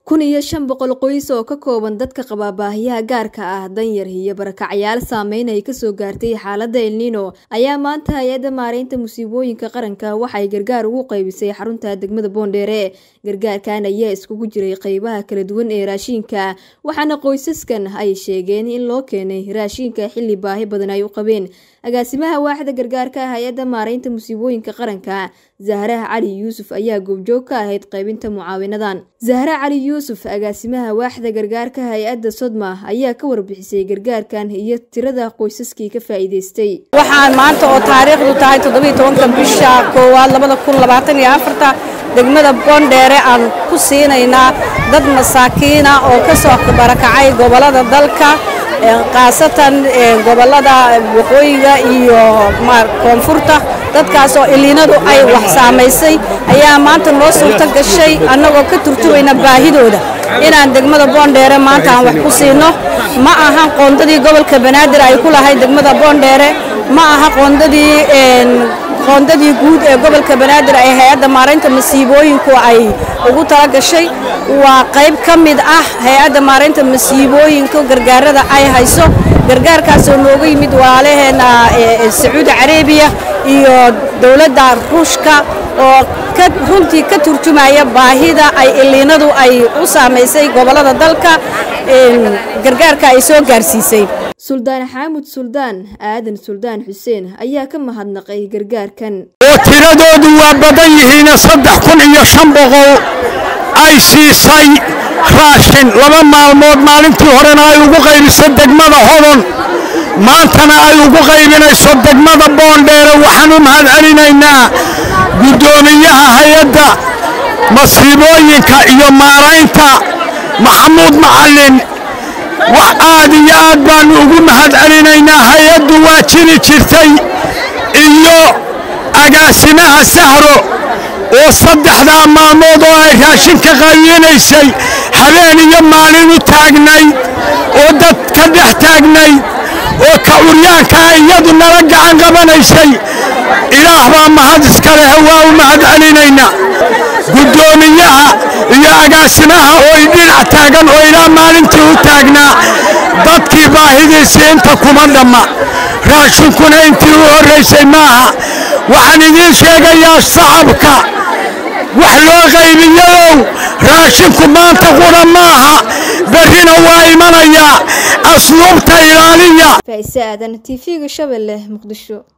kun iyo shan boqol qoys oo ka kooban dadka qaba baahiyaha gaarka ah danyar iyo barakacyaal saameyn ay kasoo gaartay xaaladda elnino ayaa maanta hay-adda maareynta musiibooyinka qaranka waxay gargaar ugu qaybisay xarunta degmada boondheere gargaarkan ayaa iskugu jiray qeybaha kala duwan ee raashiinka waxaana qoysaskan ay sheegeen in loo keenay raashiinka xilli baahi badan ay u qabeen agaasimaha waaxda gargaarka hay-adda maareynta musiibooyinka qaranka zahra cali yuusuf ayaa goobjoog ka ahayd qaybinta mucaawinadan zahra cali yuusuf agaasimaha waaxda gargaarka hay-adda sodma ayaa ka warbixisay gargaarkan iyo tirada qoysaskii ka faa'iidaystay waxaan maanta oo taariikhdu tahay toddobiyo tobanka bisha koowaad labada kun labaatan iyo afarta degmada boondheere aan ku siinaynaa dad masaakiina oo ka soo barakacay gobollada dalka khaasatan gobollada waqooyiga iyo koonfurta dadkaas oo iliinadu ay wax saamaysay ayaa maanta noo suurto gashay annagoo ka turjumayna baahidooda inaan degmada boondheere maanta aan wax ku siino ma ahan qoondadii gobolka banaadir ay ku lahayd degmada boondheere ma aha qoondadii qoondadii guud ee gobolka banaadir ay hay-adda maaraynta masiibooyinku ay ugu tala gashay waa qayb ka mid ah hay-adda maaraynta masiibooyinka gargaarada ay hayso gargaarkaasoo nooga yimid walaalaheena sacuudi carabiya iyo dowladda ruushka oo runtii ka turjumaya baahida ay iliinadu ay u saamaysay gobollada dalka gargaarka ay soo gaarsiisay suldaan xaamud suldaan aadan suldaan xuseen ayaa ka mahadnaqay gargaarkan oo tiradoodu waa badan yihiina saddex kun iyo shan boqol ay siisay raashin laba maalmood maalintii horena ay ugu qaybiso degmada hodon maantana ay ugu qaybinayso degmada boondheere waxaan u mahad celinaynaa guddoomiyaha hay-adda masiibooyinka iyo maaraynta maxamuud macallin wax aad iyo aad baannu ugu mahad celinaynaa hay-addu waa jiri jirtay iyo agaasimaha sahro oo saddexdaa maalmood oo ay raashinka qaybinaysay habeen iyo maalin u taagnayd oo dad ka dhex taagnayd oo ka uryaankaa iyadu nala gacan qabanaysay ilaah baa mahad iska leh waa u mahad celinaynaa guddoomiyaha iyo agaasimaha oo idhinac taagan oo ilaa maalintii u taagnaa dadkii baahidiisii inta kuma dhamma raashinkuna intii u horraysay maaha waxaan idiin sheegayaa shacabka wax loo qaybiyadow raashinku maanta qura maaha berrina waa imanayaa asluubta ilaaliya faa'ise aadan t v-ga shabeelle muqdisho